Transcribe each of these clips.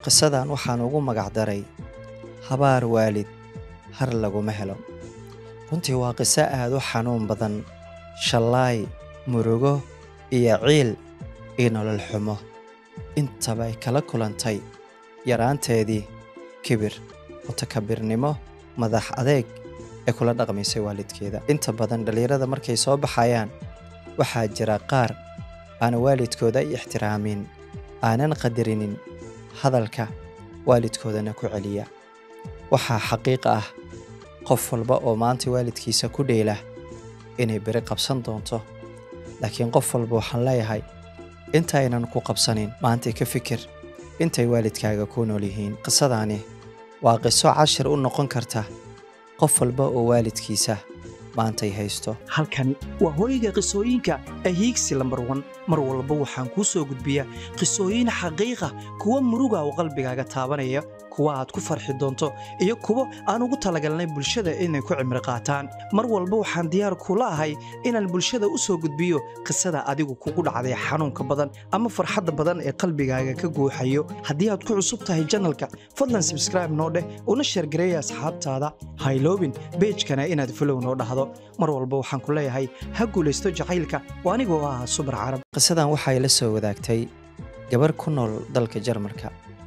qisadan waxaan ugu magacdaray habaar waalid har laguma helo runtii waa qiso aad u xanuun badan shallaay murugo iyo ciil iyo nolol xumo intaba ay kala kulantay yaraanteedii kibir mutakabirnimo madax adeeg ee kula dhaqmaysay waalidkeeda inta badan dhallinyarada markay soo baxayaan waxaa jira qaar aana waalidkooda ay ixtiraamin aanan qadarinin hadalka waalidkoodana ku celiya waxaa xaqiiq ah qof walba oo maanta waalidkiisa ku dheela inay beri qabsan doonto laakiin qof walba waxaan leeyahay intaynan ku qabsanin maantay ka fikir intay waalidkaaga ku nool yihiin qisadaani waa qiso cashir u noqon karta qof walba oo waalidkiisa maantay haysto halkani waa hooyga qisooyinka ee hiigsi lambar wan mar walba waxaan kuu soo gudbiyaa qisooyin xaqiiqa kuwa muruga oo qalbigaaga taabanaya kuwa aad ku farxi doonto iyo kuwo aan ugu talagalnay bulshada inay ku cimri qaataan mar walba waxaan diyaar kula ahay inaan bulshada u soo gudbiyo qisada adigu kugu dhacday xanuunka badan ama farxadda badan ee qalbigaaga ka guuxayo haddii aad ku cusub tahay janalka fadlan sabskraibe noo dheh una sheergareeya asxaabtaada hayloobin beejkana inaad fulow noo dhahdo mar walba waxaan ku leeyahay ha guulaysto jacaylka oo anigoo ah subar carab qisadan waxay la soo wadaagtay gabar ku nool dalka jarmalka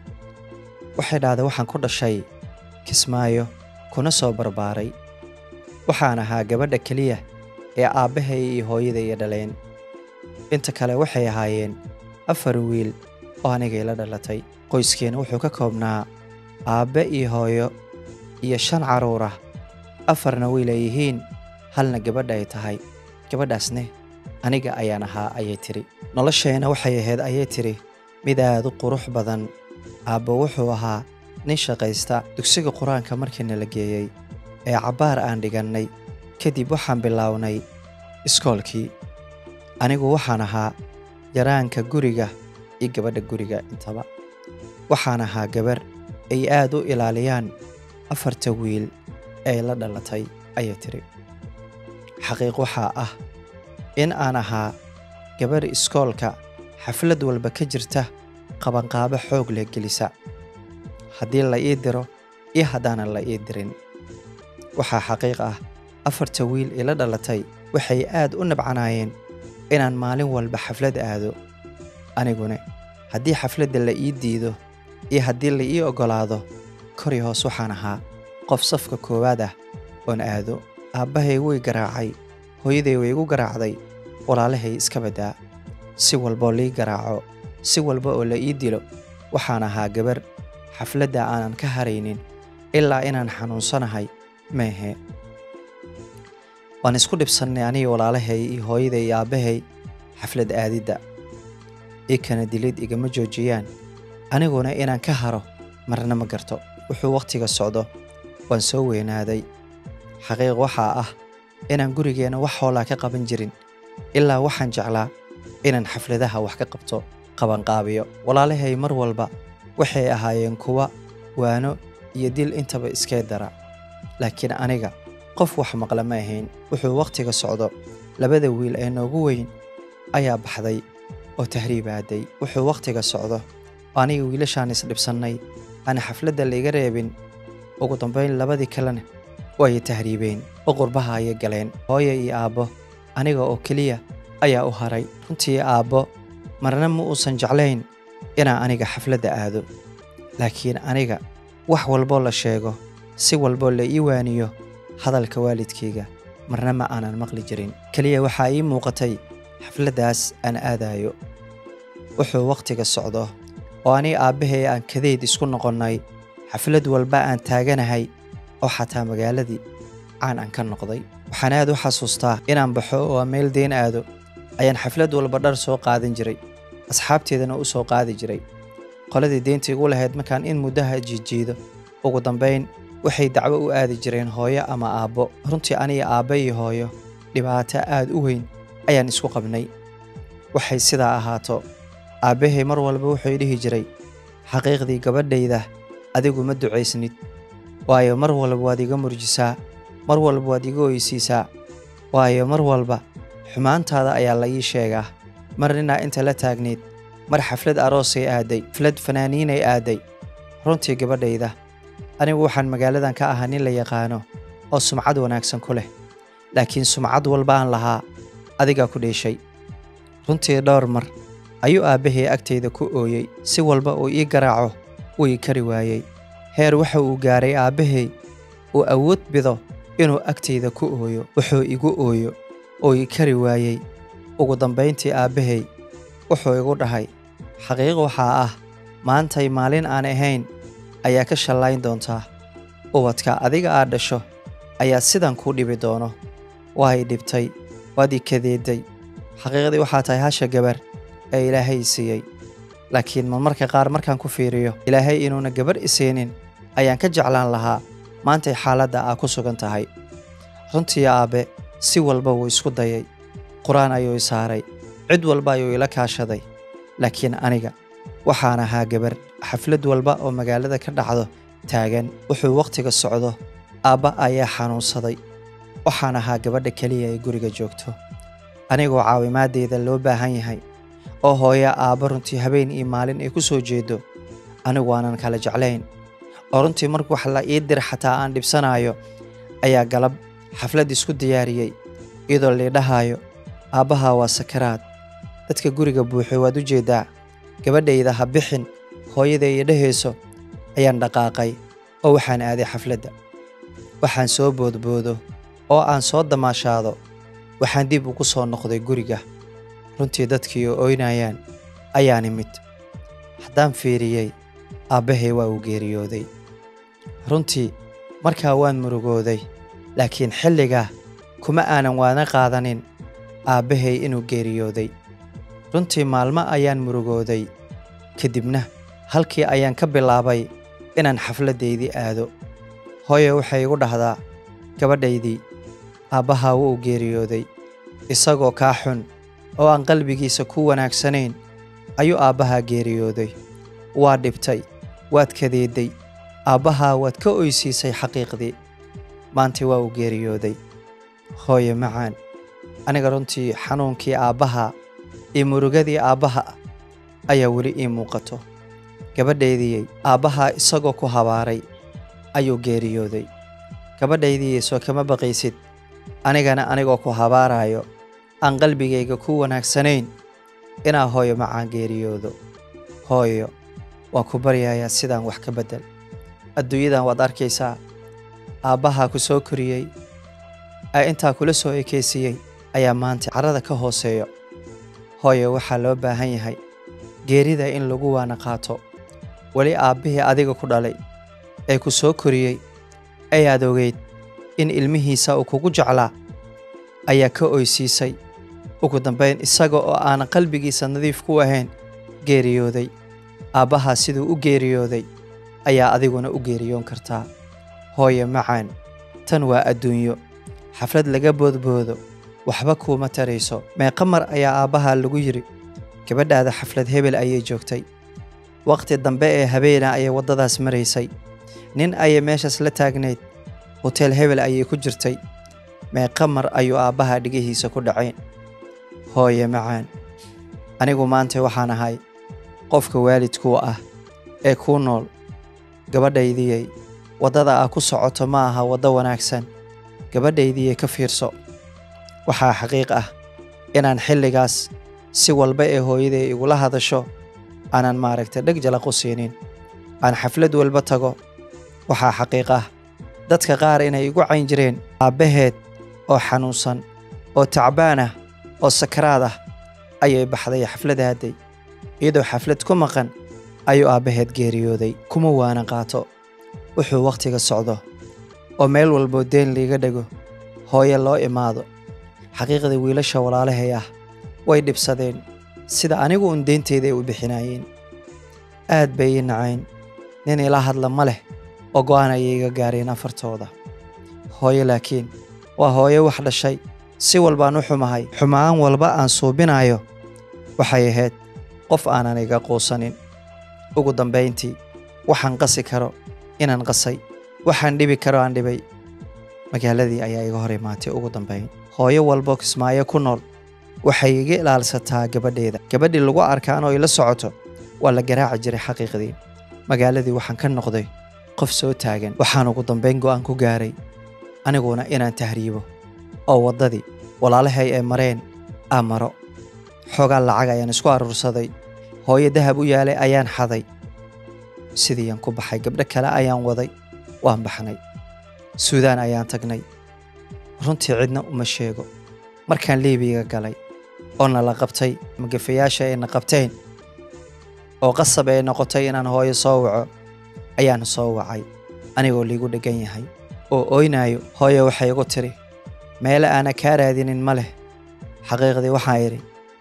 waxay dhahday waxaan ku dhashay kismaayo kuna soo barbaaray waxaan ahaa gabadha keliya ee aabbahay iyo hooyada iyo dhaleen inta kale waxay ahaayeen afar wiil oo anigay la dhalatay qoyskeena wuxuu ka koobnaa aabbe iyo hooyo iyo shan carruur ah afarna wiil ay yihiin halna gabadha ay tahay gabadhaasne aniga ayaan ahaa ayay tidhi noloshayna waxay ahayd ayay tidhi mid aad u qurux badan aabbo wuxuu ahaa nin shaqaysta dugsiga qur-aanka markiina la geeyey ee cabbaar aan dhigannay kadib waxaan bilownay iskoolkii anigu waxaan ahaa yaraanka guriga iyo gabadha guriga intaba waxaan ahaa gabar ay aad u ilaaliyaan afarta wiil ee la dhalatay ayay tidhi xaqiiq waxaa ah in aan ahaa gabar iskoolka xaflad walba ka jirta qabanqaabo xoog leh gelisa haddii la ii diro iyo haddaanan la ii dirin waxaa xaqiiq ah afarta wiil ila dhalatay waxay aad u nabcanaayeen inaan maalin walba xaflad aado aniguna haddii xafladda la ii diido iyo haddii la ii oggolaado kori hoos waxaan ahaa qof safka koowaad ah oon aado aabbahay way garaacay hooyaday way igu garaacday walaalahay iska baddaa si walboo lii garaaco si walba oo la ii dilo waxaan ahaa gabar xafladda aanan ka haraynin ilaa inaan xanuunsanahay meehe waan isku dhibsannay aniga walaalahay iyo hooyaday iyo aabbahay xaflad aadidda ii kana dilid igama joojiyaan aniguna inaan ka haro marna ma garto wuxuu wakhtiga socdo waan soo weynaaday xaqiiq waxaa ah inaan gurigeenna wax hoolaa ka qaban jirin ilaa waxaan jeclaa inaan xafladaha wax ka qabto qabanqaabiyo walaalahay mar walba waxay ahaayeen kuwa waano iyo dil intaba iskee dara laakiin aniga qof wax maqla ma ahayn wuxuu wakhtiga socdo labada wiil ee noogu weyn ayaa baxday oo tahriib aaday wuxuu wakhtiga socdo aniga wiilashaan isdhibsannay aan xafladda laiga reebin ugu dambayn labadii kalena way tahriibeen oo qurbaha ayay galeen hooyo iyo aabbo aniga oo keliya ayaa u haray runtii aabbo marna ma uusan jeclayn inaan aniga xafladda aado laakiin aniga wax walboo la sheego si walboo la ii waaniyo hadalka waalidkayga marna ma aanan maqli jirin keliya waxaa ii muuqatay xafladdaas aan aadaayo wuxuu wakhtiga socdo oo aniga aabbahay aan kadeyd isku noqonnay xaflad walba aan taaganahay oo xataa magaaladii caan aan ka noqday waxaan aad u xasuustaa inaan baxo oo aan meel deen aado ayaan xaflad walba dhar soo qaadan jiray asxaabteedana u soo qaadi jiray qoladii deynta igu lahayd markaan in muddaha jiijiido ugu dambayn waxay dacwo u aadi jireen hooyo ama aabbo runtii aniga aabba iyo hooyo dhibaato aad u weyn ayaan isku qabnay waxay sidaa ahaato aabbahay mar walba wuxuu dhihi jiray xaqiiqdii gabadhayda adigu ma ducaysnid waayo mar walba waad iga murjisaa mar walba waad iga oysiisaa waayo mar walba xumaantaada ayaa la ii sheegaa mar ninaa inta la taagnayd mar xaflad aroosay aaday xaflad fanaaniinay aaday runtii gabadhayda anigu waxaan magaaladan ka ahaa nin la yaqaano oo sumcad wanaagsan ku leh laakiin sumcad walba aan lahaa adigaa ku dheeshay runtii dhowr mar ayuu aabbahay agtayda ku ooyey si walba uu ii garaaco wuu ii kari waayey heer waxa uu gaaray aabbahay uu awood bido inuu agtayda ku ooyo wuxuu igu ooyo oo ii kari waayey ugu dambayntii aabbahay wuxuu igu dhahay xaqiiq waxaa ah maantay maalin aan ahayn ayaa ka shallayn doontaa ubadka adiga aad dhasho ayaa sidan kuu dhibi doono waa i dhibtay waad i kadeeday xaqiiqdii waxaa tahay hasha gabar ee ilaahay i siiyey laakiin marmarka qaar markaan ku fiiriyo ilaahay inuuna gabarh i siinin ayaan ka jeclaan lahaa maantay xaaladda aa ku sugan tahay runtii aabbe si walba wuu isku dayay qur-aan ayuu i saaray cid walba ayuu ila kaashaday laakiin aniga waxaan ahaa gabar xaflad walba oo magaalada ka dhacdo taagan wuxuu wakhtiga socdo aabba ayaa xanuunsaday waxaan ahaa gabadha keliya ee guriga joogto anigoo caawimaaddeeda loo baahan yahay oo hooya aabba runtii habeen iyo maalin ay ku soo jeedo anigu aanan kala jeclayn oo runtii marka wax la ii dir xataa aan dhibsanaayo ayaa galab xaflad isku diyaariyey iyadoo liidhahaayo aabbahaa waa sakaraad dadka guriga buuxo waad u jeeddaa gabadhayda ha bixin hooyada iyo dhehayso ayaan dhaqaaqay oo waxaan aaday xafladda waxaan soo boodboodo oo aan soo damaashaado waxaan dib ugu soo noqday guriga runtii dadkii oo oynayaan ayaan imid haddaan fiiriyey aabbahay waa uu geeriyooday runtii markaa waan murugooday laakiin xilligaa kuma aanan waana qaadanin aabbahay inuu geeriyooday runtii maalmo ayaan murugooday kadibna halkii ayaan ka bilaabay inaan xafladdaydii aado hooye waxay igu dhahdaa gabadhaydii aabbahaa wuu geeriyooday isagoo kaa xun oo aan qalbigiisa ku wanaagsanayn ayuu aabbahaa geeriyooday waa dhibtay waad kadeedday aabbahaa waad ka oysiisay xaqiiqdii maanta waa uu geeriyooday hooye macaan aniga runtii xanuunkii aabbaha iyo murugadii aabbaha ayaa weli ii muuqato gabadhaydiyey aabbahaa isagoo ku habaaray ayuu geeriyooday gabadhaydiyey soo kama baqaysid anigana anigoo ku habaaraayo aan qalbigayga ku wanaagsanayn inaa hooyo macaan geeriyoodo hooyo waan ku baryayaa sidaan wax ka beddel adduunyadan waad arkaysaa aabbahaa ku soo koriyey ee intaa kula soo ekaysiiyey ayaa maanta carrada ka hooseeyo hooyo waxaa loo baahan yahay geerida in lagu waana qaato weli aabbihii adiga ku dhalay ee ku soo koriyey ayaad ogeyd in ilmihiisa uu kugu jeclaa ayaa ka oysiisay ugu dambayn isaga oo aanan qalbigiisa nadiif ku ahayn geeriyooday aabbahaa siduu u geeriyooday ayaa adiguna u geeriyoon kartaa hooye macaan tan waa adduunyo xaflad laga boodboodo waxba kuuma tarayso meeqa mar ayaa aabbahaa lagu yidhi gabadhaada xaflad hebel ayay joogtay wakhti dambe ee habeena ayay waddadaas maraysay nin ayay meeshaas la taagnayd hoteel hebel ayay ku jirtay meeqa mar ayuu aabbahaa dhigihiisa ku dhacayn hooye macaan anigu maanta waxaan ahay qofka waalidkuu ah ee kuu nool gabadhaydiyey waddada aa ku socoto ma aha waddo wanaagsan gabadhaydiyey ka fiirso waxaa xaqiiq ah inaan xilligaas si walba ee hooyaday igula hadasho aanan maaragtay dheg jalaqu siinin aan xaflad walba tago waxaa xaqiiq ah dadka qaar inay igu cayn jireen aabbaheed oo xanuunsan oo tacbaan ah oo sakaraad ah ayay baxday xafladaaday iyadoo xaflad ku maqan ayuu aabbaheed geeriyooday kuma waana qaato wuxuu wakhtiga socdo oo meel walboo deen liiga dhego hooye loo imaado xaqiiqda wiilasha walaalahay ah way dhibsadeen sida anigu un deynteeda ay u bixinaayeen aad bay ii nacayn nin ila hadla ma leh oo go'aan ayay iga gaareen afartooda hooyo laakiin waa hooyo wax dhashay si walbaan u xumahay xumaan walba aan suubinayo waxay ahayd qof aanan iga quusanin ugu dambayntii waxaan qasi karo inaan qasay waxaan dhibi karo aan dhibay magaaladii ayaa iga hor imaatay ugu dambayn hooyo walbo kismaayo ku nool waxay iga ilaalsataa gabadheeda gabadhii lagu arkaan oo ila socoto waa la garaaci jiray xaqiiqdii magaaladii waxaan ka noqday qof soo taagan waxaan ugu dambayn go'aan ku gaaray aniguna inaan tahriibo oo waddadii walaalahay ay mareen aa maro xoogaa lacag ayaan isku aruursaday hooyo dahab u yaalay ayaan xaday sidiiaan ku baxay gabdho kale ayaan waday waan baxnay suudaan ayaan tagnay runtii cidna uma sheego markaan liibiga galay oo nala qabtay magafayaasha ayna qabteen oo qasab ay noqotay inaan hooyo soo waco ayaan soo wacay anigoo liigu dheggan yahay oo ooynaayo hooyo waxay igu tidhi meele aana kaa raadinin ma leh xaqiiqdii waxaan idhi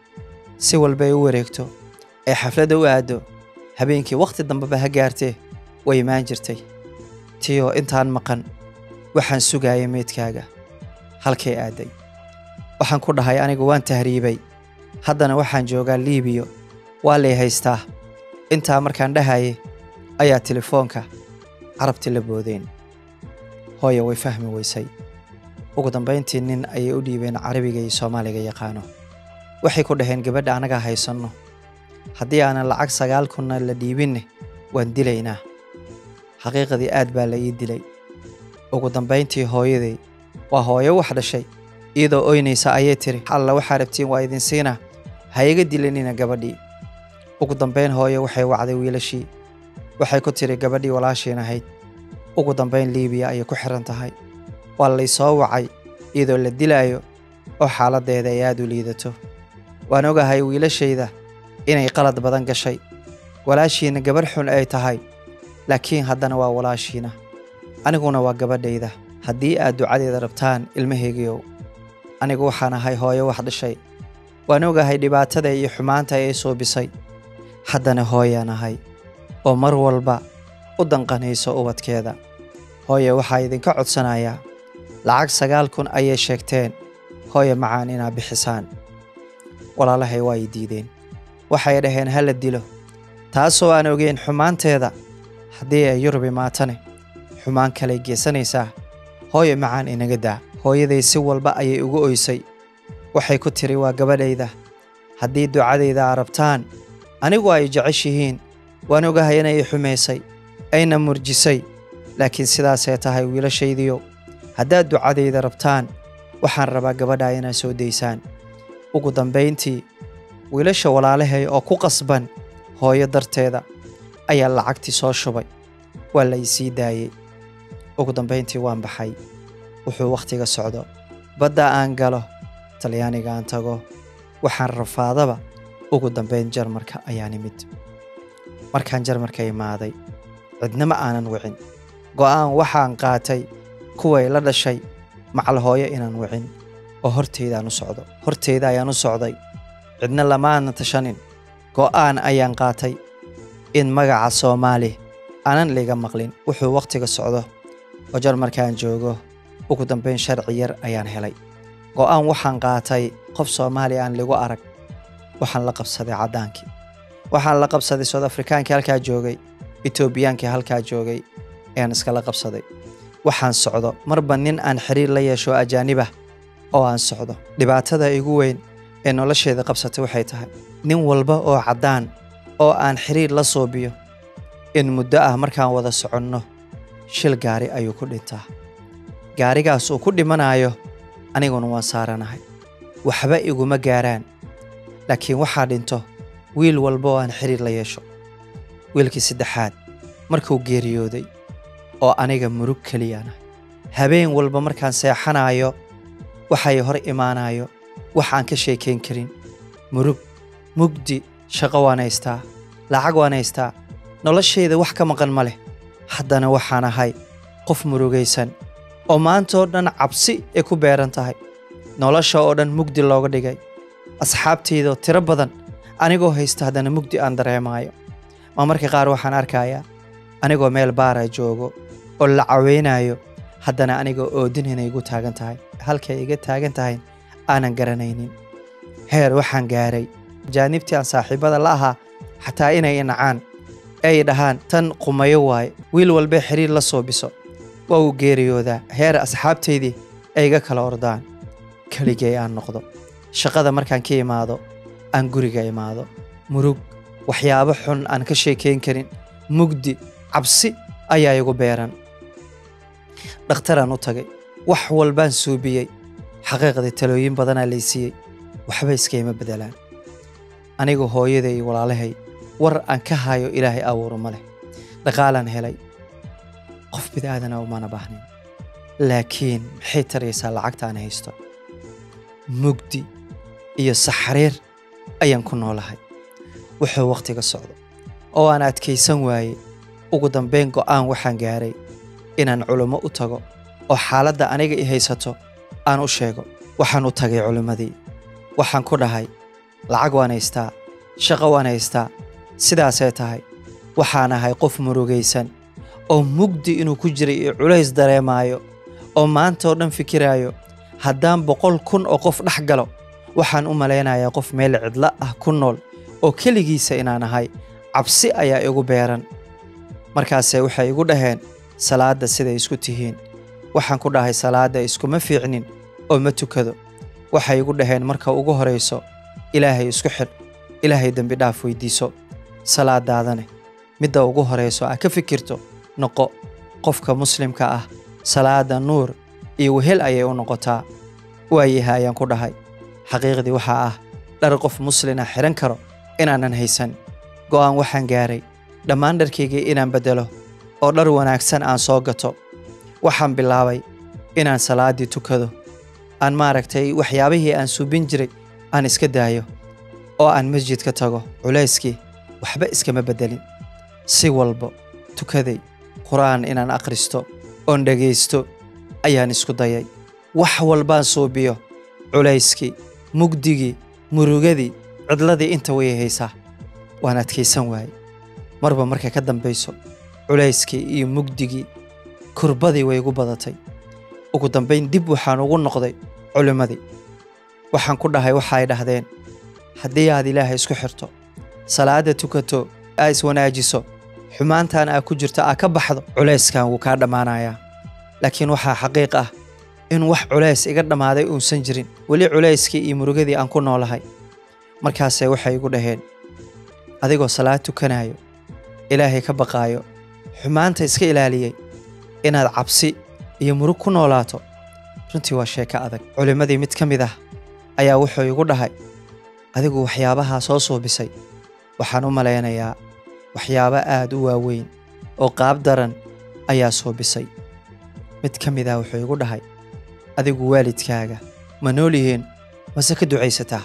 si walbay u wareegto ee xafladda u aaddo habeenkii wakhti dambeba ha gaartee way imaan jirtay tiyoo intaan maqan waxaan sugaayay meydkaaga halkay aadday waxaan ku dhahay anigu waan tahriibay haddana waxaan joogaa liibiyo waa lay haystaa intaa markaan dhahaye ayaa telefoonka carabti la boodeen hooya way fahmi weysay ugu dambayntii nin ayay u dhiibeen carabiga iyo soomaaliga yaqaano waxay ku dhaheen gabadha annagaa haysanno haddii aanan lacag sagaal kunna la dhiibinne waan dilaynaa xaqiiqadii aad baa la ii dilay ugu dambayntii hooyaday waa hooyo wax dhashay iyadoo oynaysa ayay tiri alla waxaa rabtiin waa idin siinaa ha iga dilanina gabadhii ugu dambayn hooyo waxay wacday wiilashii waxay ku tiri gabadhii walaashiin ahayd ugu dambayn liibiya ayay ku xiran tahay waa laysoo wacay iyadoo la dilaayo oo xaaladdeeda ay aad u liidato waan ogahay wiilashayda inay qalad badan gashay walaashiina gabarh xun ay tahay laakiin haddana waa walaashiina aniguna waa gabadhayda haddii aad ducadeeda rabtaan ilmahaygiiow anigu waxaan ahay hooyo wax dhashay waan ogahay dhibaatada iyo xumaanta ay suubisay haddana hooyaan ahay oo mar walba u danqanayso ubadkeeda hooye waxaa idinka codsanayaa lacag sagaal kun ayay sheegteen hooye macaan inaad bixisaan walaalahay waa ay diideen waxay dhaheen ha la dilo taasoo aan ogeyn xumaanteeda haddii ay yurub imaatane xumaan kaley geysanaysaa hooye macaan inaga daa hooyaday si walba ayay ugu oysay waxay ku tiri waa gabadhayda haddii ducadayda aa rabtaan anigu ay jeceshihiin waan ogahay inay xumaysay ayna murjisay laakiin sidaasay tahay wiilashaydiyo haddaad ducadayda rabtaan waxaan rabaa gabadhaa inaad soo daysaan ugu dambayntii wiilasha walaalahay oo ku qasban hooyo darteeda ayaa lacagtii soo shubay waa la isii daayey ugu dambayntii waan baxay wuxuu wakhtiga socdo badda aan galo talyaaniga aan tago waxaan rafaadaba ugu dambayn jarmarka ayaan imid markaan jarmarka imaaday cidna ma aanan wicin go'aan waxaan qaatay kuway la dhashay macal hooyo inaan wicin oo hortaydaan u socdo hortayda ayaan u socday cidna lamaana tashanin go'aan ayaan qaatay in magaca soomaali aanan liga maqlin wuxuu wakhtiga socdo oo jarmarkaan joogo ugu dambayn sharci yar ayaan helay go'aan waxaan qaatay qof soomaali aan ligu arag waxaan la qabsaday caddaankii waxaan la qabsaday soud afrikaankii halkaa joogay etoobiyaankii halkaa joogay ayaan iskala qabsaday waxaan socdo marba nin aan xiriir la yeesho ajaanibah oo aan socdo dhibaatada igu weyn ee nolosheeda qabsatay waxay tahay nin walba oo caddaan oo aan xiriir la suubiyo in muddo ah markaan wada soconno shil gaari ayuu ku dhintaa gaarigaas uu ku dhimanaayo aniguna waan saaranahay waxba iguma gaaraan laakiin waxaa dhinto wiil walba oo aan xiriir la yeesho wiilkii saddexaad markuu geeriyooday oo aniga murug keliyana habeen walba markaan seexanaayo waxay hor imaanayo wax aan ka sheekayn karin murug mugdi shaqo waan haystaa lacag waan haystaa noloshayda wax ka maqan ma leh haddana waxaan ahay qof murugaysan oo maantaoo dhan cabsi ay ku beeran tahay nolosha oo dhan mugdi looga dhigay asxaabtaydoo tiro badan anigoo haysta haddana mugdi aan dareemaayo ma marka qaar waxaan arkayaa anigoo meel baara joogo oo la caweynayo haddana anigoo oodin inay igu taagan tahay halkay iga taagan tahay aanan garanaynin heer waxaan gaaray jaanibtii aan saaxiibada la ahaa xataa inay inacaan ay dhahaan tan qumayo waaye wiil walbay xiriir la soobiso waa uu geeriyoodaa heer asxaabtaydii ay iga kala ordaan keligay aan noqdo shaqada markaan ka imaado aan guriga imaado murug waxyaabo xun aan ka sheekayn karin mugdi cabsi ayaa igu beeran dhakhtaraan u tagay wax walbaan suubiyey xaqiiqdii talooyin badanaa laysiiyey waxba iskayma bedelaan anigu hooyaday iyo walaalahay war aan ka hayo ilaahay abuuro ma leh dhaqaalaan helay qof bid'aadana umana baahnayn laakiin maxay taraysaa lacagta aan haysto mugdi iyo saxariir ayaan ku noolahay wuxuu wakhtiga socdo oo aan adkaysan waayey ugu dambayn go'aan waxaan gaaray inaan culummo u tago oo xaaladda aniga i haysato aan u sheego waxaan u tagay culimmadii waxaan ku dhahay lacag waan haystaa shaqo waan haystaa sidaasay tahay waxaan ahay qof murugaysan oo mugdi inuu ku jiray iyo culays dareemaayo oo maanta oo dhan fikiraayo haddaan boqol kun oo qof dhex galo waxaan u malaynayaa qof meel cidlo ah ku nool oo keligiisa inaan ahay cabsi ayaa igu beeran markaase waxay igu dhaheen salaadda siday isku tihiin waxaan ku dhahay salaadda iskuma fiicnin oo ma tukado waxay igu dhaheen marka ugu horayso ilaahay isku xidh ilaahay dembi dhaaf weydiiso salaadaadane midda ugu horayso aa ka fikirto noqo qofka muslimka ah salaada nuur iyo wehel ayay u noqotaa waayaha ayaan ku dhahay xaqiiqdii waxaa ah dhar qof muslina xidhan karo inaanan haysan go'aan waxaan gaaray dhammaan dharkaygii inaan beddelo oo dhar wanaagsan aan soo gato waxaan bilaabay inaan salaaddii tukado aan maaragtay waxyaabihii aan suubin jiray aan iska daayo oo aan masjidka tago culayskii waxba iskama beddelin si walba tukaday qur'aan inaan akhristo oon dhegaysto ayaan isku dayay wax walbaan suubiyo culayskii mugdigii murugadii cidladii inta way haysaa waan adkaysan waayey marba markay ka dambayso culayskii iyo mugdigii kurbadii way igu badatay ugu dambayn dib waxaan ugu noqday culimmadii waxaan ku dhahay waxaay dhahdeen haddii aad ilaahay isku xirto salaadda tukato aa iswanaajiso xumaantan aa ku jirto aa ka baxdo culayskan wuu kaa dhammaanayaa laakiin waxaa xaqiiq ah in wax culays iga dhammaaday uusan jirin weli culayskii iyo murugadii aan ku noolahay markaase waxay igu dhaheen adigoo salaad tukanayo ilaahay ka baqaayo xumaanta iska ilaaliyey inaad cabsi iyo murug ku noolaato runtii waa sheeko adag culimmadii mid ka mid ah ayaa wuxuu igu dhahay adigu waxyaabahaa soo suubisay waxaan u malaynayaa waxyaabo aad u waaweyn oo qaab daran ayaa suubisay mid ka mid ah wuxuu igu dhahay adigu waalidkaaga ma nool yihiin mase ka ducaysataa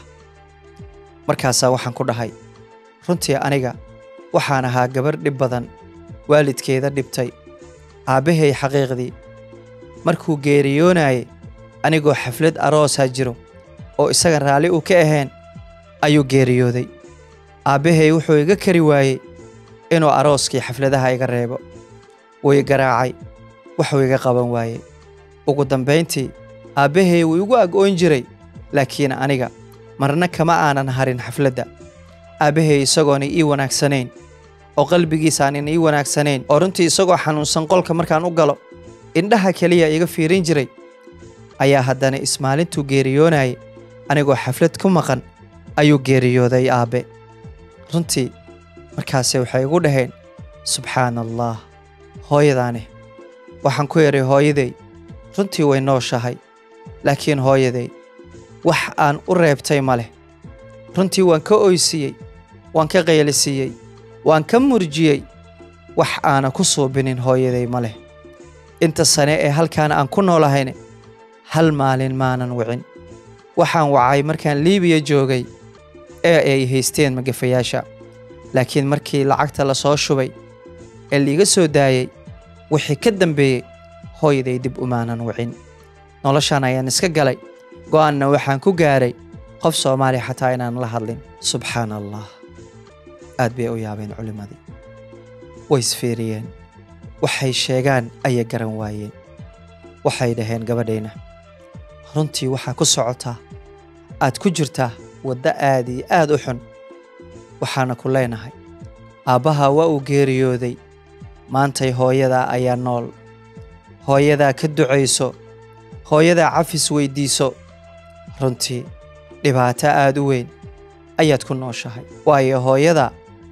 markaasaa waxaan ku dhahay runtii aniga waxaan ahaa gabarh dhib badan waalidkeeda dhibtay aabbahay xaqiiqdii markuu geeriyoonayay anigoo xaflad aroosaa jiro oo isaga raalli uu ka ahayn ayuu geeriyooday aabbahay wuxuu iga kari waayey inuu arooskii xafladaha iga reebo wuu i garaacay waxuu iga qaban waayey ugu dambayntii aabbahay wuu igu ag-oon jiray laakiin aniga marna kama aanan harin xafladda aabbahay isagoona ii wanaagsanayn oo qalbigiisaanan ii wanaagsanayn oo runtii isagoo xanuunsan qolka markaan u galo indhaha keliya iga fiirin jiray ayaa haddana ismaalintuu geeriyoonayay anigoo xaflad ku maqan ayuu geeriyooday aabbe runtii markaase waxay igu dhaheen subxaana allaah hooyadaane waxaan ku idhay hooyaday runtii way nooshahay laakiin hooyaday wax aan u reebtay ma leh runtii waan ka oysiiyey waan ka qaylisiiyey waan ka murjiyey wax aana ku suubinin hooyaday ma leh inta sane ee halkaan aan ku noolahayne hal maalin maanan wicin waxaan wacay markaan liibiya joogay ee ay haysteen magafayaasha laakiin markii lacagta la soo shubay ee liiga soo daayey wixii ka dambeeyey hooyaday dib umaanan wicin noloshaan ayaan iska galay go'aanna waxaan ku gaaray qof soomaaliya xataa inaan la hadlin subxaana allah aad bay u yaabeen culimmadii way isfiiriyeen waxay sheegaan ayay garan waayeen waxay dhaheen gabadhayna runtii waxaa ku socotaa aad ku jirtaa waddo aad iyo aad u xun waxaana ku leenahay aabbahaa waa uu geeriyooday maantay hooyadaa ayaa nool hooyadaa ka ducayso hooyadaa cafis weyddiiso runtii dhibaato aad u weyn ayaad ku nooshahay waayo hooyada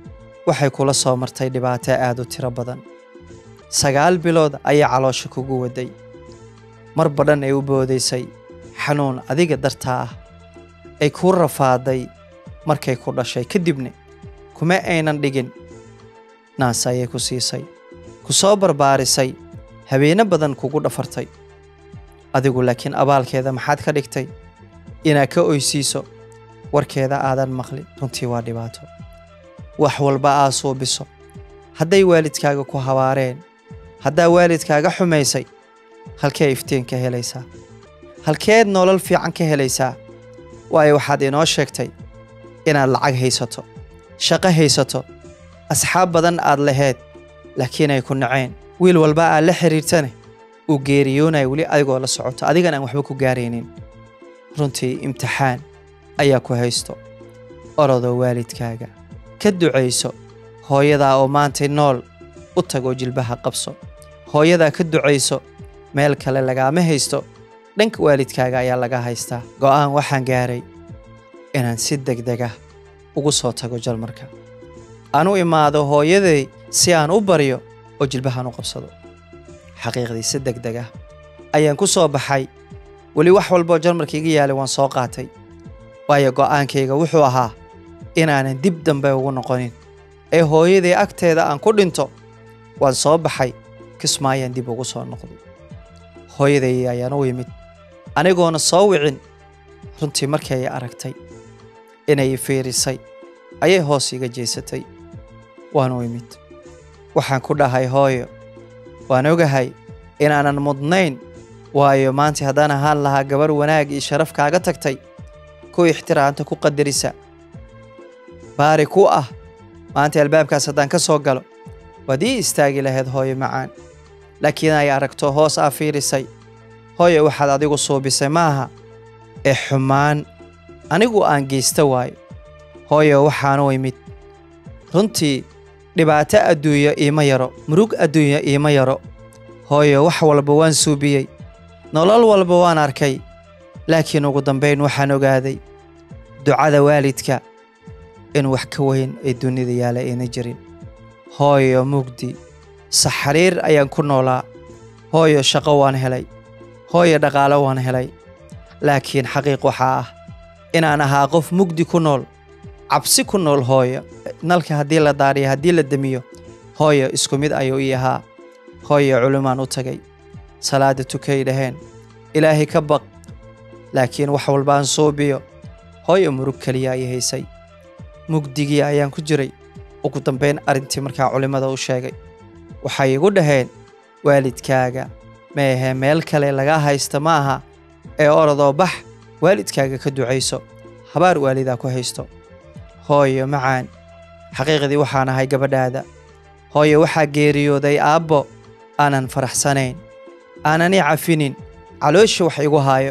waxay kula soo martay dhibaato aad u tiro badan sagaal bilood ayay caloosha kugu waday mar badhan ay u boodaysay xanuun adiga dartaa ah ay kuu rafaaday markay ku dhashay kadibna kuma aynan dhigin naas ayay ku siisay ku soo barbaarisay habeeno badan kugu dhafartay adigu laakiin abaalkeeda maxaad ka dhigtay inaad ka oysiiso warkeeda aadan maqlin runtii waa dhibaato wax walba aa suubiso hadday waalidkaaga ku habaareen haddaa waalidkaaga xumaysay halkee iftiin ka helaysaa halkeed nolol fiican ka helaysaa waayo waxaad inoo sheegtay inaad lacag haysato shaqo haysato asxaab badan aad laheed laakiin ay ku naceen wiil walba aad la xiriirtane uu geeriyoonaya weli adigoo la socoto adigan aan waxba ku gaaraynin runtii imtixaan ayaa ku haysto orodoo waalidkaaga ka ducayso hooyadaa oo maantay nool u tagoo jilbaha qabso hooyadaa ka ducayso meel kale lagaama haysto dhanka waalidkaaga ayaa laga haystaa go'aan waxaan gaaray inaan si degdeg ah ugu soo tago jalmarka aan u imaado hooyaday si aan u baryo oo jilbahaan u qabsado xaqiiqdii si degdeg ah ayaan ku soo baxay weli wax walboo jalmarka iga yaalay waan soo qaatay waayo go'aankayga wuxuu ahaa inaanan dib dambe ugu noqonin ee hooyaday agteeda aan ku dhinto waan soo baxay kismaayaan dib ugu soo noqday hooyaday ayaan u yimid anigoona soo wicin runtii markii ay aragtay inay fiirisay ayay hoos iga jeesatay waan u imid waxaan ku dhahay hooyo waan ogahay inaanan mudnayn waayo maanta haddaan ahaan lahaa gabarh wanaag iyo sharaf kaaga tagtay ku ixtiraamta ku qadarisa baari ku ah maanta albaabkaas haddaan ka soo galo waad ii istaagi lahayd hooyo macaan laakiin ay aragto hoos aa fiirisay hooyo waxaad adigu suubisay maaha ee xumaan anigu aan geysta waayo hooyo waxaanu imid runtii dhibaato adduunyo iima yaro murug adduunyo iima yaro hooyo wax walba waan suubiyey nolol walba waan arkay laakiin ugu dambayn waxaan ogaaday ducada waalidka in wax ka weyn ay dunida yaala ayna jirin hooyo mugdi saxariir ayaan ku noolaa hooyo shaqo waan helay hooyo dhaqaalo waan helay laakiin xaqiiq waxaa ah inaan ahaa qof mugdi ku nool cabsi ku nool hooyo nalka haddii la daariyo haddii la demiyo hooyo isku mid ayuu ii ahaa hooyo culimaan u tagay salaada tukay dhaheen ilaahay ka baq laakiin wax walbaan suubiyo hooyo murug keliya ay haysay mugdigii ayaan ku jiray ugu dambayn arrintii markaa culimmada u sheegay waxay igu dhaheen waalidkaaga meehe meel kale laga haysta ma aha ee orodoo bax waalidkaaga ka ducayso habaar waalidaa ku haysto hooyo macaan xaqiiqdii waxaan ahay gabadhaada hooyo waxaa geeriyooday aabbo aanan faraxsanayn aanan i cafinin caloosha wax igu haayo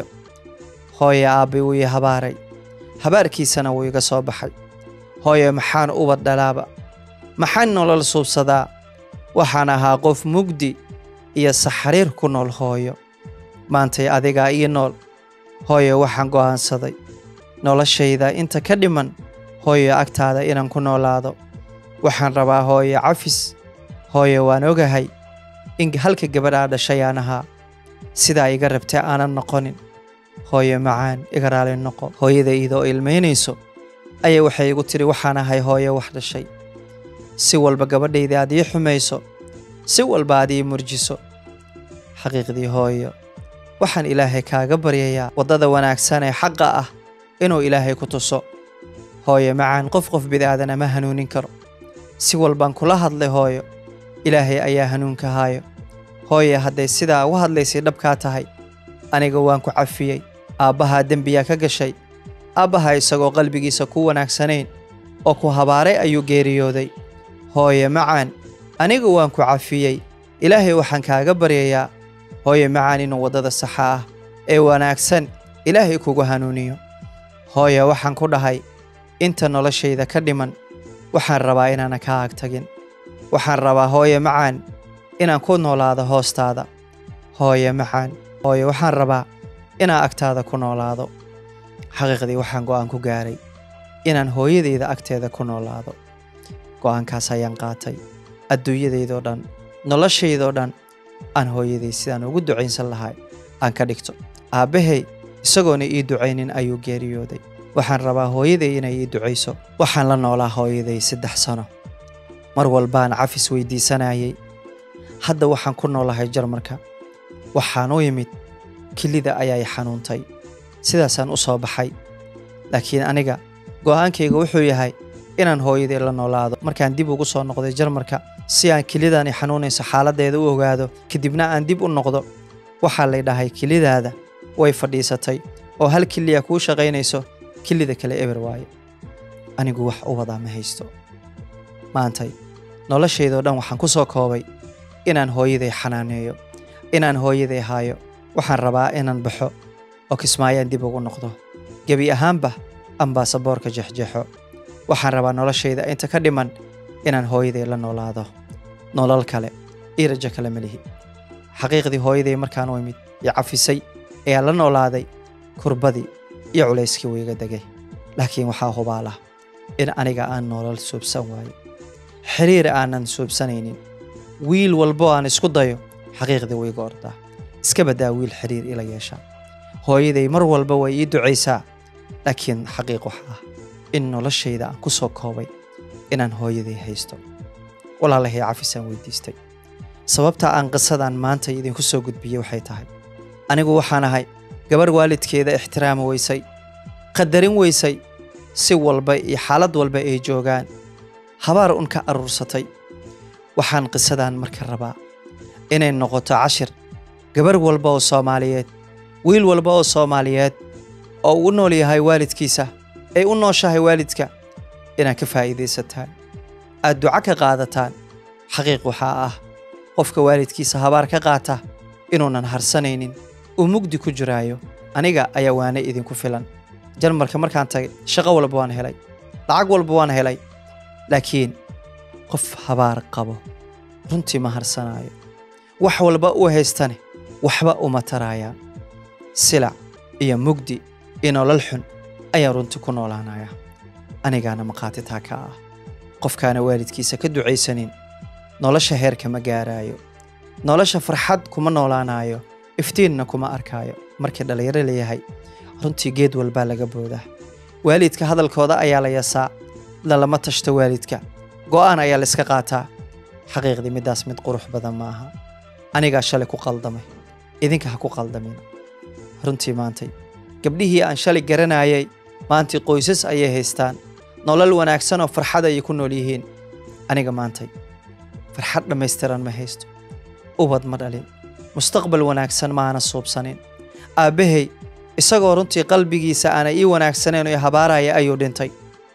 hooyo aabbi wuu ii habaaray habaarkiisana wuu iga soo baxay hooyo maxaan ubad dhalaaba maxaan nolol suubsadaa waxaan ahaa qof mugdi iyo saxariir ku nool hooyo maantay adigaa ii nool hooyo waxaan go'aansaday noloshayda inta ka dhiman hooyo agtaada inaan ku noolaado waxaan rabaa hooyo cafis hooyo waan ogahay in halka gabadhaa dhashay aan ahaa sidaa iga rabta aanan noqonin hooyo macaan iga raali noqo hooyada iidoo ilmaynayso ayaa waxay igu tiri waxaan ahay hooyo wax dhashay si walba gabadhayda aad ii xumayso si walba aad ii murjiso xaqiiqdii hooyo waxaan ilaahay kaaga baryayaa waddada wanaagsan ee xaqa ah inuu ilaahay ku tuso hooyo macaan qof qof bid'aadana ma hanuunin karo si walbaan kula hadlay hooyo ilaahay ayaa hanuunka haayo hooyo hadday sidaa u hadlaysay dhabkaa tahay aniga waan ku cafiyey aabbahaa dembiyaa ka gashay aabbaha isagoo qalbigiisa ku wanaagsanayn oo ku habaaray ayuu geeriyooday hooyo macaan anigu waan ku cafiyey ilaahay waxaan kaaga baryayaa hooyo macaan inuu waddada saxa ah ee wanaagsan ilaahay kugu hanuuniyo hooyo waxaan ku dhahay inta noloshayda ka dhiman waxaan rabaa inaana kaa ag tagin waxaan rabaa hooyo macaan inaan ku noolaado hoostaada hooyo macaan hooyo waxaan rabaa inaan agtaada ku noolaado xaqiiqdii waxaan go'aan ku gaaray inaan hooyadayda agteeda ku noolaado go'aankaas ayaan qaatay adduunyadaydoo dhan noloshaydoo dhan aan hooyaday sidaan ugu ducaynsan lahay aan ka dhigto aabbahay isagoona ii ducaynin ayuu geeriyooday waxaan rabaa hooyaday inay ii ducayso waxaan la noolaa hooyaday saddex sano mar walbaan cafis weydiisanayay hadda waxaan ku noolahay jarmarka waxaan u imid kilida ayaa i xanuuntay sidaasaan u soo baxay laakiin aniga go'aankayga wuxuu yahay inaan hooyaday la noolaado markaan dib ugu soo noqday jarmarka si aan kilidan i xanuunayso xaaladdeeda u ogaado kadibna aan dib u noqdo waxaa lay dhahay kilidaada way fadhiisatay oo hal kiliya kuu shaqaynayso kilida kale eber waaye anigu wax u wadaa ma haysto maantay noloshaydoo dhan waxaan ku soo koobay inaan hooyaday xanaaneeyo inaan hooyaday haayo waxaan rabaa inaan baxo oo kismaayaan dib ugu noqdo gebi ahaanba aan baasaboorka jexjexo waxaan rabaa noloshayda inta ka dhiman inaan hooyaday la noolaado nolol kale io rajo kale ma lihi xaqiiqdii hooyaday markaan u imid iyo cafisay ayaa la noolaaday kurbadii iyo culayskii wiiga degay laakiin waxaa hubaalah in aniga aan nolol suubsan waayo xiriir aanan suubsanaynin wiil walbo aan isku dayo xaqiiqdii wiiga ordaa iska baddaa wiil xiriir ila yeeshaa hooyaday mar walba way ii ducaysaa laakiin xaqiiq waxa ah in noloshayda aan ku soo koobay inaan hooyaday haysto walaalahay cafisaan weydiistay sababta aan qisadan maanta idinku soo gudbiyey waxay tahay anigu waxaan ahay gabarh waalidkeeda ixtiraami weysay qadarin weysay si walba iyo xaalad walba ay joogaan habaar un ka aruursatay waxaan qisadan marka rabaa inay noqoto cashir gabarh walba oo soomaaliyeed wiil walba oo soomaaliyeed oo uu nool yahay waalidkiisa ay u nooshahay waalidka inaad ka faa'iidaysataan aad duco ka qaadataan xaqiiq waxaa ah qofka waalidkiisa habaar ka qaata inuunan harsanaynin uu mugdi ku jiraayo aniga ayaa waane idinku filan jarmarka markaan tagay shaqo walba waan helay lacag walba waan helay laakiin qof habaar qabo runtii ma harsanaayo wax walba uu haystane waxba uma taraayaan silac iyo mugdi iyo nolol xun ayaan runtii ku noolaanaya anigaana maqaati taa ka ah qofkaana waalidkiisa ka ducaysanin nolosha heerka ma gaaraayo nolosha farxad kuma noolaanayo iftiinna kuma arkaayo markii dhallinyaro leeyahay runtii geed walbaa laga boodaa waalidka hadalkooda ayaa la yasaa lalama tashto waalidka go'aan ayaa layska qaataa xaqiiqdii middaas mid qurux badan ma aha anigaa shalay ku qaldamay idinka ha ku qaldamin runtii maantay gabdhihii aan shalay garanayay maantii qoysas ayay haystaan nolol wanaagsan oo farxad ayay ku nool yihiin aniga maantay farxad dhammaystiran ma haysto ubad ma dhalin mustaqbal wanaagsan maana suubsanin aabbahay isagoo runtii qalbigiisa aana ii wanaagsanayn oo habaaraya ayuu dhintay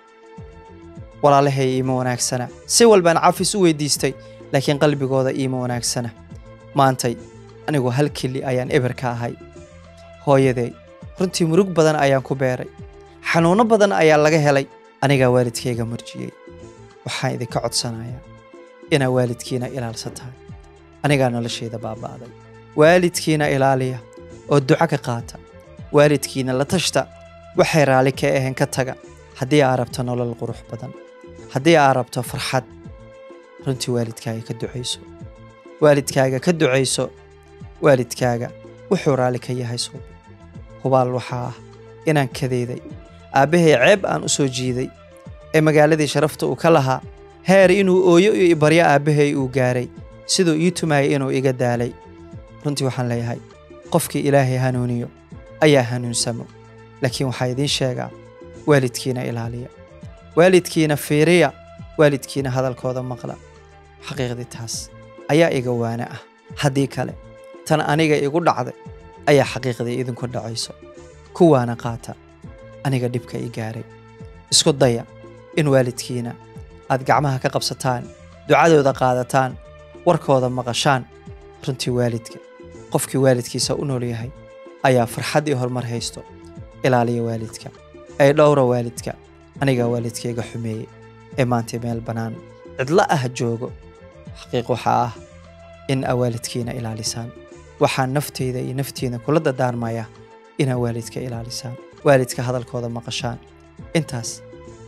walaalahay iima wanaagsana si walbaan cafis u weydiistay laakiin qalbigooda iima wanaagsana maantay anigu hal keli ayaan eber ka ahay hooyaday runtii murug badan ayaan ku beeray xanuunno badan ayaa laga helay anigaa waalidkayga murjiyey waxaan idinka codsanayaa inaa waalidkiina ilaalsataan anigaa noloshayda baaba'day waalidkiina ilaaliya oo duco ka qaata waalidkiina la tashta waxay raalli ka ahayn ka taga haddii aa rabto nolol qurux badan haddii aa rabto farxad runtii waalidkaaga ka ducayso waalidkaaga ka ducayso waalidkaaga wuxuu raalli ka yahay suubi hubaal waxaa ah inaan kadeeday aabbahay ceeb aan u soo jiiday ee magaaladii sharafta uu ka lahaa heer inuu ooyo iyo ibaryo aabbahay uu gaaray siduu ii tumayay inuu iga daalay runtii waxaan leeyahay qofkii ilaahay hanuuniyo ayaa hanuunsamo laakiin waxaa idiin sheegaa waalidkiina ilaaliya waalidkiina fiiriya waalidkiina hadalkooda maqla xaqiiqdii taas ayaa iga waana ah haddii kale tan aniga igu dhacday ayaa xaqiiqdii idinku dhacayso kuwaana qaata aniga dhibka i gaaray isku daya in waalidkiina aad gacmaha ka qabsataan ducadooda qaadataan warkooda maqashaan runtii waalidka qofkii waalidkiisa u nool yahay ayaa farxad iyo horumar haysto ilaaliya waalidka ay dhowra waalidka anigaa waalidkayga xumeeyey ee maanta meel bannaan cidlo ah joogo xaqiiq waxaa ah in aa waalidkiina ilaalisaan waxaan naftayda iyo naftiina kula dadaarmaya inaa waalidka ilaalisaan waalidka hadalkooda maqashaan intaas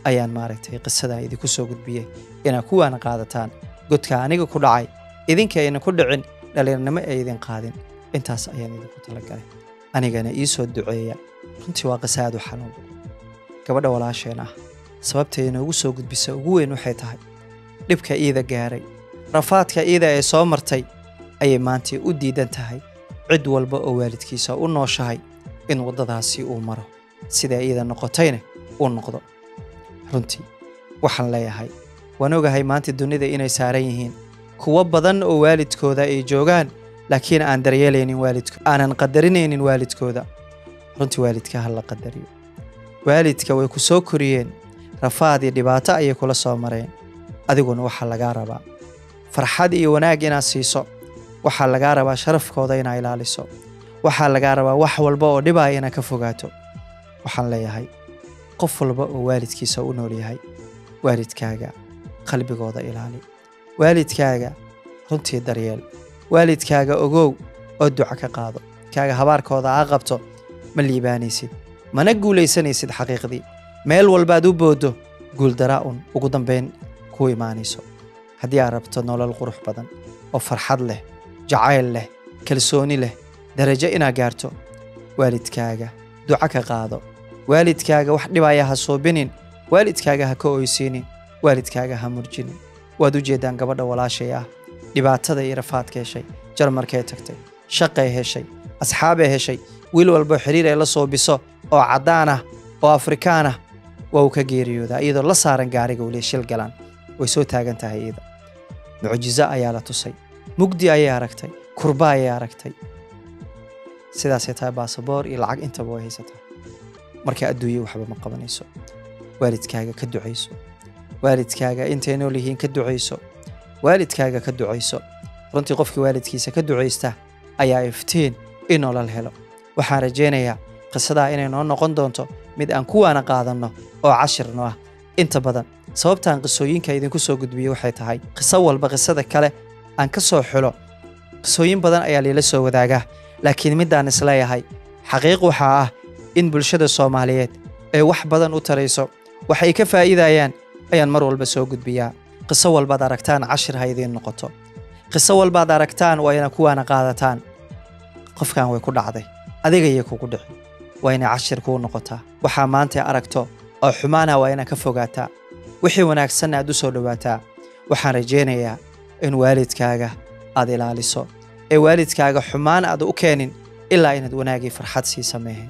ayaan maaragtay qisadan idinku soo gudbiyey inaad kuwaana qaadataan godka aniga ku dhacay idinka ayna ku dhicin dhallinyarnimo ay idin qaadin intaas ayaan idinku talagalay anigana ii soo duceeya runtii waa qiso aad u xanuun badan gabadha walaasheen ah sababta inoogu soo gudbisa ugu weyn waxay tahay dhibka iida gaaray rafaadka iida ee soo martay ayay maantii u diidan tahay cid walba oo waalidkiisa u nooshahay in waddadaasi uu maro sida iida noqotayna uu noqdo runtii waxaan leeyahay waan ogahay maanta dunida inay saaran yihiin kuwo badan oo waalidkooda ay joogaan laakiin aan daryeelaynin waalidko aanan qadarinaynin waalidkooda runtii waalidka ha la qadariyo waalidka way ku soo koriyeen rafaad iyo dhibaato ayay kula soo mareen adiguna waxaa lagaa rabaa farxad iyo wanaag inaad siiso waxaa lagaa rabaa sharafkooda inaad ilaaliso waxaa lagaa rabaa wax walba oo dhibaya inaad ka fogaato waxaan leeyahay qof walba oo waalidkiisa u nool yahay waalidkaaga qalbigooda ilaali waalidkaaga runtii daryeel waalidkaaga ogow oo duca ka qaado kaaga habaarkooda aa qabto ma liibaanaysid mana guulaysanaysid xaqiiqdii meel walbaad u booddo guuldaraa un ugu dambayn ku imaanayso haddii aad rabto nolol qurux badan oo farxad leh jacayl leh kalsooni leh darajo inaad gaarto waalidkaaga duca ka qaado waalidkaaga wax dhibaya ha suubinin waalidkaaga ha ka oysiinin waalidkaaga ha murjinin waad u jeeddaan gabadha walaashay ah dhibaatada iyo rafaadka heshay jarmarkay tagtay shaqay heshay asxaabay heshay wiil walbo xiriir ay la soobiso oo caddaan ah oo afrikaan ah waa uu ka geeriyoodaa iyadoo la saaran gaariga weli shil galaan way soo taagan tahay iyada mucjizo ayaa la tusay mugdi ayay aragtay kurba ayay aragtay sidaasay tahay baasaboor iyo lacag intaba way haysataa marka adduunye waxba ma qabanayso waalidkaaga ka ducayso waalidkaaga intay nool yihiin ka ducayso waalidkaaga ka ducayso runtii qofkii waalidkiisa ka ducaysta ayaa iftiin in nolol helo waxaan rajaynayaa qisadaa inay noo noqon doonto mid aan kuwaana qaadanno oo cashirno ah inta badan sababtaan qisooyinka idinku soo gudbiyey waxay tahay qiso walba qisada kale aan ka soo xulo qisooyin badan ayaa liila soo wadaagaa laakiin middaan isleeyahay xaqiiq waxaa ah in bulshada soomaaliyeed ee wax badan u tarayso wax ay ka faa'iidayaan ayaan mar walba soo gudbiyaa qiso walbaad aragtaan cashir ha idiin noqoto qiso walbaad aragtaan waa ina kuwaana qaadataan qofkan way ku dhacday adigayay kugu dhici waa inay cashir kuu noqotaa waxaa maanta aragto oo xumaana waa inaad ka fogaataa wixii wanaagsanna aad u soo dhowaataa waxaan rajaynayaa in waalidkaaga aad ilaaliso ee waalidkaaga xumaan aad u keenin ilaa inaad wanaagii farxad sii sameehen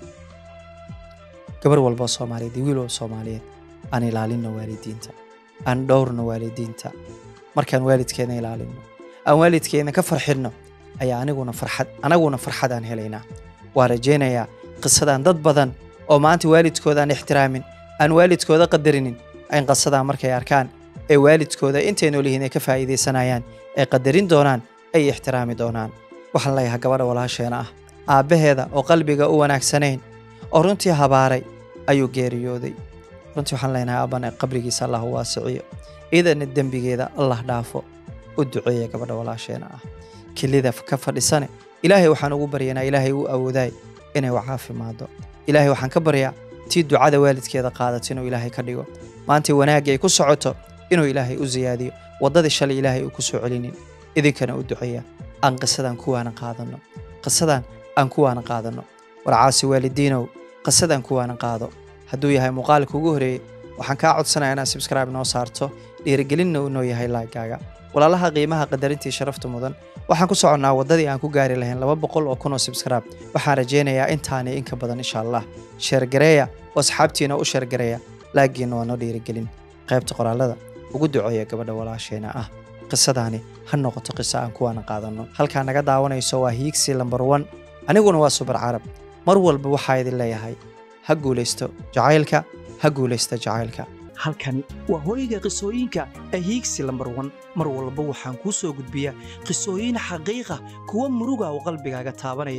gabar walboo soomaaliyeed iyo wiil walba soomaaliyeed aan ilaalinno waalidiinta aan dhowrno waalidiinta markaan waalidkeena ilaalinno aan waalidkeena ka farxinno ayaa aniguna farxad anaguna farxad aan helaynaa waa rajaynayaa qisadan dad badan oo maanta waalidkooda aan ixtiraamin aan waalidkooda qadarinin in qisadan markay arkaan ee waalidkooda intay nool yihiin ay ka faa'iidaysanayaan ay qadarin doonaan ay ixtiraami doonaan waxaan leeyahay gabadha walaasheena ah aabbaheeda oo qalbiga u wanaagsanayn oo runtii habaaray ayuu geeriyooday runtii waxaan leenahay aabbana qabrigiisa allah u waasiciyo ciidana dembigeeda allah dhaafo u duceeya gabadha walaasheena ah kelida ka fadhisane ilaahay waxaan ugu baryanaa ilaahay u awoodaay inay u caafimaado ilaahay waxaan ka baryaa tii ducada waalidkeeda qaadato inuu ilaahay ka dhigo maantay wanaagii ay ku socoto inuu ilaahay u siyaadiyo waddadii shalay ilaahay uu ku soo celinin idinkana u duceeya aan qisadan kuwaana qaadanno qisadan aan kuwaana qaadanno warcaasi waalidiinow qisadan kuwaana qaado hadduu yahay muuqaalka ugu horeeyey waxaan kaa codsanayaa inaad subscribe noo saarto dhiirigelinna uu noo yahay laagaaga walaalaha qiimaha qadarintii sharafta mudan waxaan ku soconnaa waddadii aan ku gaari lahayn laba boqol oo kun oo subscribe waxaan rajaynayaa intaani inka badan insha allah sheergareeya oo asxaabtiina u sheergareeya laagiinna waa noo dhiirigelin qaybta qoraalada ugu duceeya gabadha walaasheena ah qisadaani ha noqoto qiso aan kuwaana qaadanno halkaa naga daawanayso waa hiigsi lambar wan aniguna waa subar carab mar walba waxaa idin leeyahay ha guulaysto jacaylka ha guulaysta jacaylka halkani waa hooyga qisooyinka ee hiigsi lambar wan mar walba waxaan kuu soo gudbiyaa qisooyin xaqiiqa kuwa muruga oo qalbigaaga taabanaya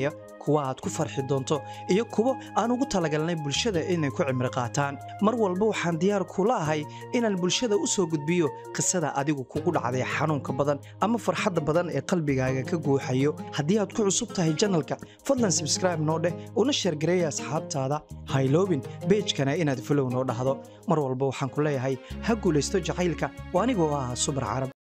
kuwa aad ku farxi doonto iyo kuwo aan ugu talagalnay bulshada inay ku cimri qaataan mar walba waxaan diyaar kula ahay inaan bulshada u soo gudbiyo qisada adigu kugu dhacday xanuunka badan ama farxadda badan ee qalbigaaga ka guuxayo haddii aad ku cusub tahay janalka fadlan sabscribe noo dheh una sheergareeya asxaabtaada hayloobin beejkana inaad folow noo dhahdo mar walba waxaan ku leeyahay ha guulaysto jacaylka oo anigoo ah subar carab